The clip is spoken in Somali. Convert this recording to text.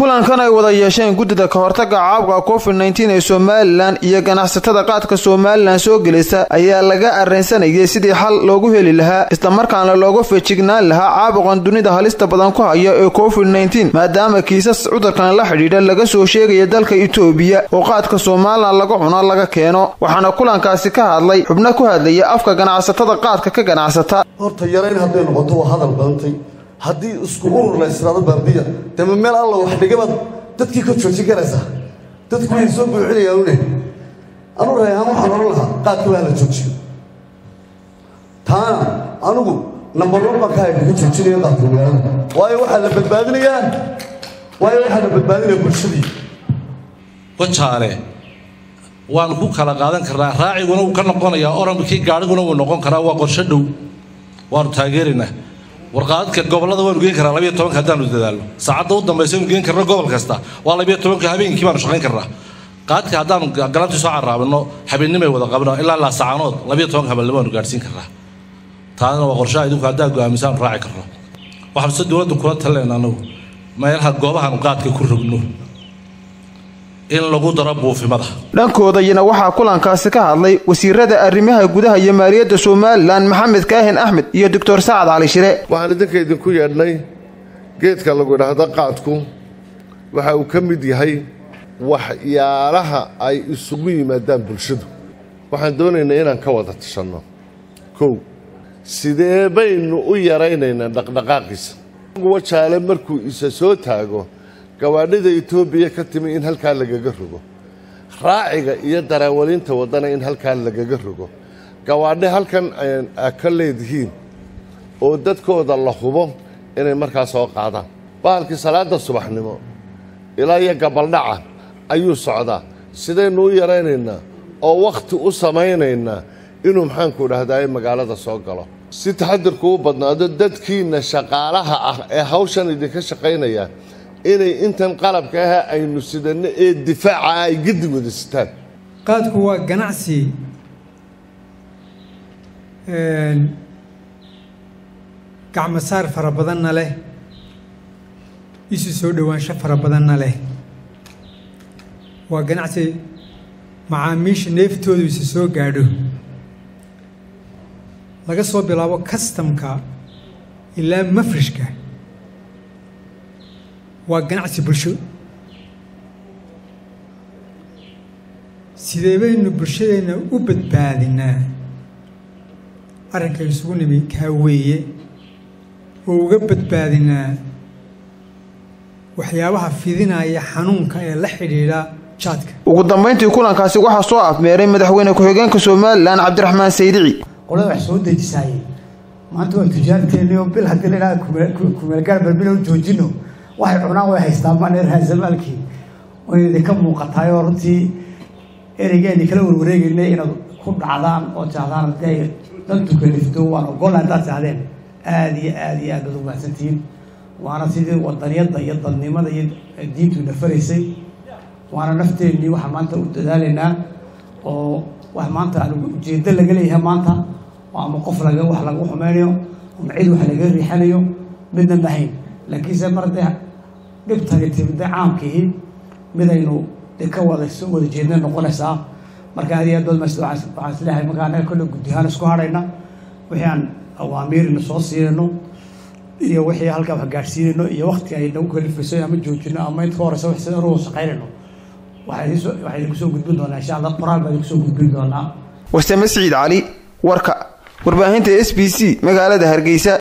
kulankan ay wada yeesheen guddida ka hortaga caabuqa covid nneteen ee somalilan iyo ganacsatada qaadka somalilan soo gelisa ayaa laga arraynsanayay sidii xal loogu heli lahaa islamarkaana looga feejignaan lahaa caabuqan dunida halista badan ku haya ee covid nneteen maadaama kiisas cudurkan la xidhiidha laga soo sheegaya dalka itoobiya oo qaadka somalilan laga cuno laga keeno waxaana kulankaasi ka hadlay xubno ku hadlaya afka ganacsatada qaadka ka ganacsata horta yarayn hadday noqoto waa hadal badantay haddii isku urur la israado baabiya dema meel alla wax dhigabaad dadkii ka joojin karaysaa dadku way soo buuxinayaan une anu reehaan waxaan oran lahaa qaadka waa la joojiyo taana anugu nambar one baan ka hayba ka joojinaya qaadka magaalada waayo waxaa la badbaadinayaa waayo waxaa la badbaadinaya bulshadii wajaale waan ku kala qaadan karnaa raaciguna wuu ka noqonayaa oramkii gaadhiguna wuu noqon karaa waa qorsho dhow waanu taageeraynaa warqaadadka gobolada waanu geen karaa labiyo tobanka haddaanu dadaalno saacadda u dambaysa anu geen karno gobol kasta waa labiyo tobanka habeenkii baanu shaqayn karnaa qaadka haddaanu galabtii soo caraabino habeennimay wada qabno ilaa laasacaanood labiyo tobanka habeenimo waanu gaadhsiin karnaa taasna waa qorshaha idinku haddaa go'aamisaanu raaci karno waxaanu se dowladda kula talinayna anagu meelaha goobahaanu qaadka ku rogno in lagu daro buufimada dhankoodayana waxaa kulankaasi ka hadlay wasiirada arrimaha gudaha iyo maaliyadda somalilan maxamed kaahin axmed iyo doctor sacad cali shire waxaan idinka idinku yeedhnay geedka lagu idhaahdo qaadku waxa uu ka mid yahay waxyaalaha ay isugu yimaadaan bulshadu waxaan doonaynaa inaan ka wada tashanno kow sidee baynu u yaraynaynaa dhaqdhaqaaqiisa wajaale markuu isa soo taago gawaadhida etoobiya ka timi in halkaa lagaga rogo raaciga iyo daraawalinta waddana in halkaa lagaga rogo gawaadhe halkan a ka leedihiin oo dadkooda la hubo inay markaa soo qaadaan bahalkii salaadda subaxnimo ilaa iyo gabaldhaca ayuu socdaa sidaynu u yaraynaynaa oo wakhti u samaynaynaa inuu maxaanku dhahdaye magaalada soo galo si taxadirku u badnaado dadkiinna shaqaalaha ah ee hawshan idinka shaqaynaya inay intan qalabka ah aynu sidanno ee difaaca ay gedi wada sitaan qaadku waa ganacsi gacmasaar fara badanna leh isu soo dhowaansho fara badanna leh waa ganacsi macaamiisha neeftoodu isu soo gaadho laga soo bilaabo kastamka ilaa mafrishka waa ganacsi bulsho sidee baynu bulshadeenna u badbaadinaa arrinka isugu nimi kaa weeye oo uga badbaadinaa waxyaabaha fidinaya xanuunka ee la xidhiidha jaadka ugu dambayntii kulankaasi waxaa soo afmeeray madaxweyne ku-xigeenka somalilan cabdiraxmaan saydici qolada wax soo dejisaayey maanta waa tujaarteennii oo bil haddii la idhaha kumeelgaar balbilo joojino waxay cunaan way haystaan maneer haasamaalkii way idinka muuqataayoo runtii ereygeeni kala warwareegaynay inaad ku dhacdaan oo taahdaan hadday dantu kalifto waan ogolla haddaad taahdeen aada iyo aada iyo aad baad umahadsantihiin waana sidii wadaniyadda iyo dadnimada iyo diintu nafaraysay waana nafteennii waxaan maanta u dadaalaynaa oo wax maanta aan ujeeddo laga leeyahay maanta oo ama qof laga wax lagu xumeynayo ama cid wax laga riixanayo midna mahayn laakiinse mar dee dhibtani timide caamkiihi midaynu de ka wada soo wada jeedna noqonaysaa marka aad iyo aad baad mas waxaan isleeyahay markaa annaga kolle guddihaan isku hadhayna wixii aan awaamiirina soo siinayno iyo wixii halkaa wax gaadhsiinayno iyo wakti ay nagu kalifayso ama joojino ama inta ka horeysa wax sida anugu shaqaynayno waxaa idinku soo gudbin doonaa insha allah qoraal baa idinku soo gudbin doonaa wasame siciid cali warka warbaahinta s b c magaalada hargeysa